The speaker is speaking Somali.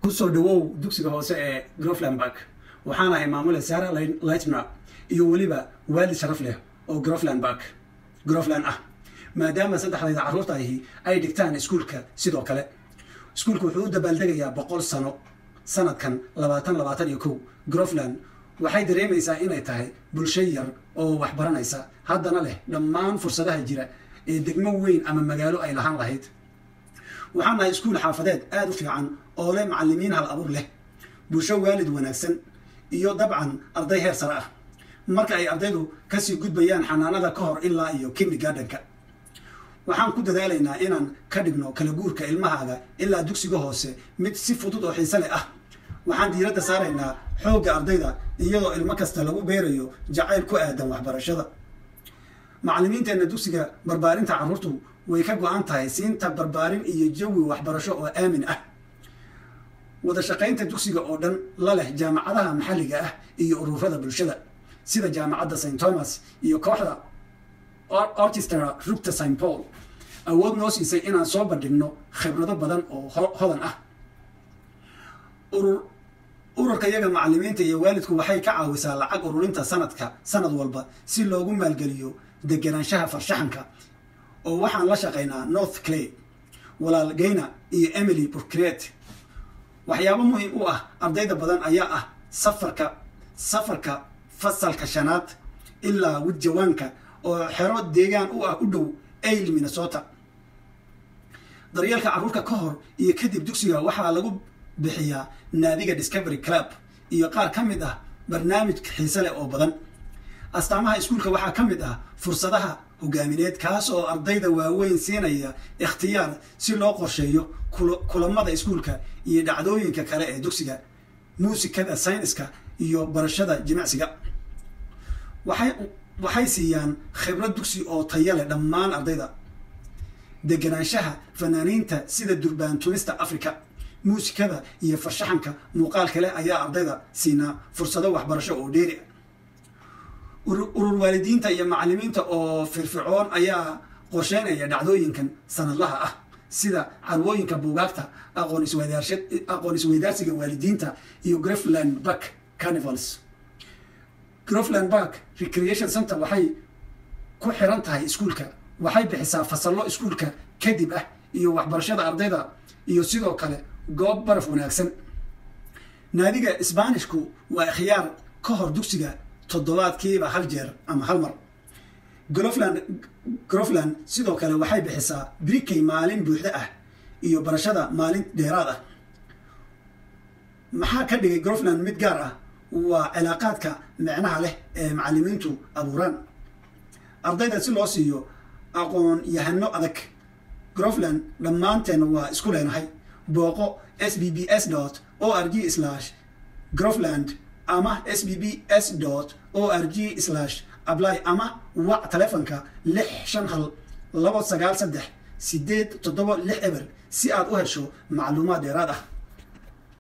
kusoo dhawow dugsiga hoose ee groflandburg waxaan ahay maamule sara lightner iyo weliba waalid sharaf leh oo groflandburg grofland ah maadaama saddexdayda carruurta ahi ay dhigtaan iskuulka sidoo kale iskuulku wuxuu u dabaaldegayaa boqol sano sanadkan labaatan labaatan iyo kow grofland waxay dareemaysaa inay tahay bulsho yar oo waxbaranaysa haddana leh dhammaan fursadaha jira ee degmo weyn ama magaalo ay lahaan lahayd waxaan nahay iskuul xaafadeed aada u fiican oo leh macallimiin hal abuur leh bulsho waalid wanaagsan iyo dabcan arday heer sare ah marka ay ardaydu kasii gudbayaan xanaanada ka hor ilaa iyo kimni gardenka waxaan ku dadaalaynaa inaan ka dhigno kala guurka ilmahaaga ilaa dugsiga hoose mid si fudud oo xiise leh ah waxaan diiradda saaraynaa xoogga ardayda iyadoo ilmo kasta lagu beerayo jacayl ku aadan waxbarashada macallimiinteenna dugsiga barbaarinta carruurtu way ka go-an tahay siinta barbaarin iyo jawi waxbarasho oo aamin ah wada shaqaynta dugsiga oo dhan la leh jaamacadaha maxalliga ah iyo ururada bulshada sida jaamacadda st thomas iyo kooxda orchestra rugta st paul awood noo siisay inaan soo bandhigno khibrado badan oo hodan ah ururka yaga macallimiinta iyo waalidku waxay ka caawisaa lacag ururinta sanadka sanad walba si loogu maalgeliyo deganaanshaha farshaxanka oo waxaan la shaqaynaa north clay walaal gayna iyo emily burcret waxyaabo muhiim u ah ardayda badan ayaa ah safarka safarka fasalka shanaad ilaa widjawaanka oo xero deegaan u ah u dhow ail minnesota daryeelka carruurka ka hor iyo kadib dugsiga waxaa lagu bixiyaa naadiga discovery club iyo qaar ka mid ah barnaamij xiise leh oo badan astaamaha iskuulka waxaa ka mid ah fursadaha hogaamineed kaas oo ardayda waaweyn siinaya ikhtiyaar si loo qorsheeyo kulamada iskuulka iyo dhacdooyinka kale ee dugsiga muusikada sayniska iyo barashada jimicsiga waxay siiyaan khibrad dugsi oo taya leh dhammaan ardayda deganaanshaha fanaaniinta sida durbaantumista africa muusikada iyo farshaxanka muuqaal kale ayaa ardayda siinaa fursado waxbarasho oo dheeri urur waalidiinta iyo macallimiinta oo firfircoon ayaa qorsheynaya dhacdooyinkan sanadlaha ah sida carwooyinka buugaagta aqoon isweydaarsiga waalidiinta iyo grofland bark carnivals grofland bark recreation center waxay ku xiran tahay iskuulka waxay bixisaa fasallo iskuulka kadib ah iyo waxbarashada ardayda iyo sidoo kale goob baraf wanaagsan naadiga sbaanishku waa khiyaar ka hor dugsiga toddobaadkiiba hal jeer ama hal mar grofland grofland sidoo kale waxay bixisaa brikey maalin buuxda ah iyo barashada maalin dheeraad ah maxaa ka dhigay grofland mid gaar ah waa cilaaqaadka micnaha leh ee macallimiintu abuuraan ardayda si loo siiyo aqoon yahano adag grofland dhammaanteen waa isku leenahay booqo s b b s dot o r g slash grofland ama s b b s dot o r g slash ably ama wac taleefonka lix shan hal labo sagaal saddex sideed toddoba lix eber si aad u hesho macluumaad dheeraad ah